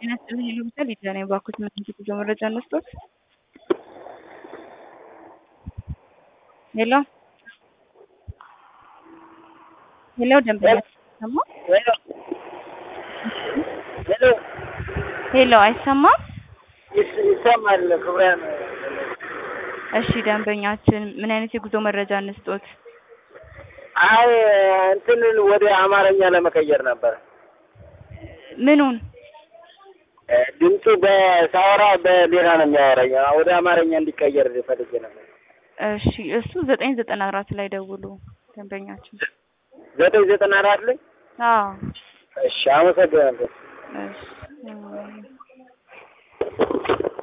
ጤና ይስጥልኝ ይሉታል ይዛኔ ባኩት ምን ጉዞ መረጃ እንስጦት። ሄሎ ሄሎ፣ ደንበኛ ሰማ? ሄሎ ሄሎ፣ አይሰማም? ይስ- ይሰማል። ክብሪያን እሺ፣ ደንበኛችን ምን አይነት የጉዞ መረጃ እንስጦት? አይ እንትንን ወደ አማርኛ ለመቀየር ነበር። ምኑን? እ፣ ድምፁ በሳወራ በሌላ ነው የሚያወራኝ። ወደ አማርኛ እንዲቀየር ፈልጌ ነበር። እሺ፣ እሱ ዘጠኝ ዘጠና አራት ላይ ደውሉ ደንበኛችን። ዘጠኝ ዘጠና አራት ላይ አዎ፣ እሺ፣ አመሰግናለሁ። እሺ